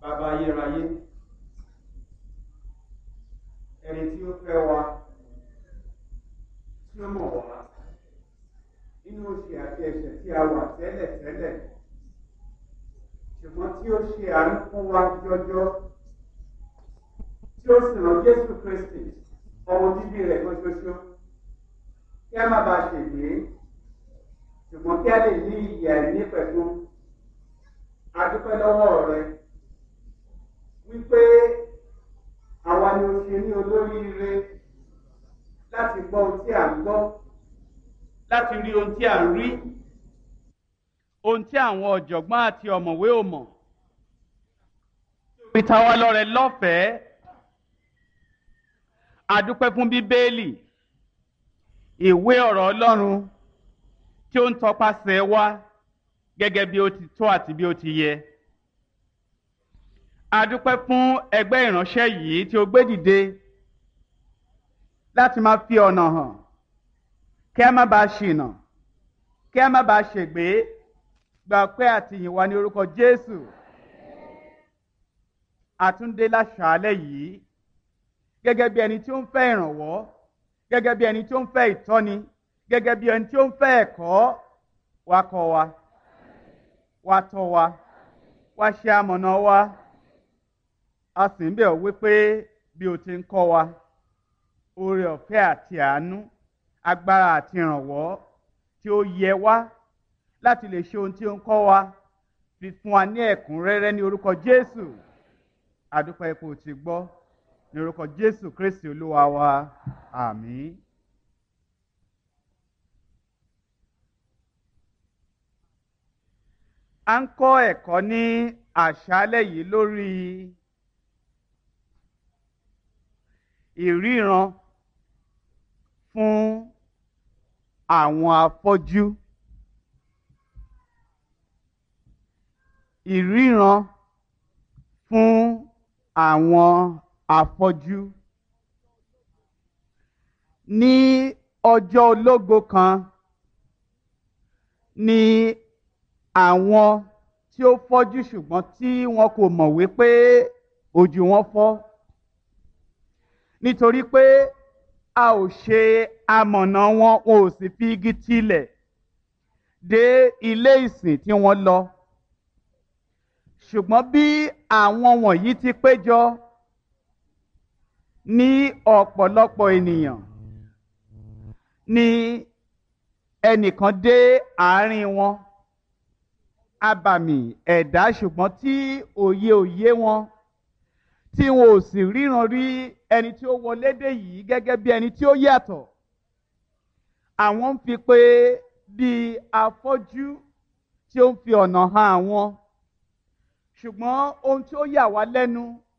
bàbá ayérayé ẹni tí ó fẹ́ wa tí ó mọ̀ wá nínú oṣù àti ẹ̀ṣẹ̀ tí a wà tẹ́lẹ̀ tẹ́lẹ̀ ṣùgbọ́n tí ó ṣe àánú fún wa jọjọ tí ó sì rán Jésù Kristi ọmọ bíbí rẹ̀ kan ṣoṣo kí a má bàa ṣègbè ṣùgbọ́n kí a lè ní ìyè àìní pẹ̀lú adúpẹ́ lọ́wọ́ rẹ wípé àwa ni o ṣe ní olóríire láti gbọ́ ohun tí à ń gbọ́ láti rí ohun tí à ń rí ohun tí àwọn ọ̀jọ̀gbọ́n àti ọ̀mọ̀wé ò mọ̀ fi ta wá lọ́rẹ lọ́fẹ̀ẹ́ adúpẹ́ fún bíbélì ìwé ọ̀rọ̀ Ọlọ́run tí ó ń tọpasẹ̀ wá gẹ́gẹ́ bí ó ti tó àti bí ó ti yẹ. adúpẹ́ fún ẹgbẹ́ ìránṣẹ́ yìí tí ó gbé dìde láti máa fi ọ̀nà hàn kí a má bàa ṣìnà kí a má bàa ṣègbé gba pé àtìyìn wa ní orúkọ Jésù àtúndé láṣàálẹ̀ yìí gẹ́gẹ́ bí ẹni tí ó ń fẹ́ ìrànwọ́ gẹ́gẹ́ bí ẹni tí ó ń fẹ́ ìtọ́ni gẹ́gẹ́ bí ẹni tí ó ń fẹ́ ẹ̀kọ́ wa kọ́ wa wa tọ́ wa wa ṣe amọ̀nà wa a sì ń bẹ̀ ọ́ wípé bí o ti ń kọ́ wa oore ọ̀fẹ́ àti àánú agbára àti ìrànwọ́ tí ó yẹ wá láti lè ṣe ohun tí ó ń kọ́ wa fi fún wa ní ẹ̀kúnrẹ́rẹ́ ní orúkọ Jésù àdúpẹ́ ipò tí gbọ́ ní orúkọ Jésù Kristi Olúwa wa àmín. a ń kọ́ ẹ̀kọ́ ní àṣálẹ́ yìí lórí ìríran fún àwọn afọ́jú ìríran fún àwọn afọ́jú ní ọjọ́ ológo kan ní àwọn tí ó fọ́jú ṣùgbọ́n tí wọn kò mọ̀ wípé ojú wọn fọ́ nítorí pé a ò ṣe amọ̀nà wọn wọn ò sì fi igi tilẹ̀ dé ilé ìsìn tí wọ́n lọ ṣùgbọ́n bí àwọn wọ̀nyí ti péjọ ní ọ̀pọ̀lọpọ̀ ènìyàn ni ẹnìkan dé àárín wọn abàmì ẹ̀dá ṣùgbọ́n tí òye òye wọn tí wọn ò sì ríran rí ẹni tí ó wọlé dé yìí gẹ́gẹ́ bí ẹni tí ó yàtọ̀ àwọn ń fi pé bíi afọ́jú tí ó ń fi ọ̀nà hàn àwọn ṣùgbọ́n ohun tí ó yà wá lẹ́nu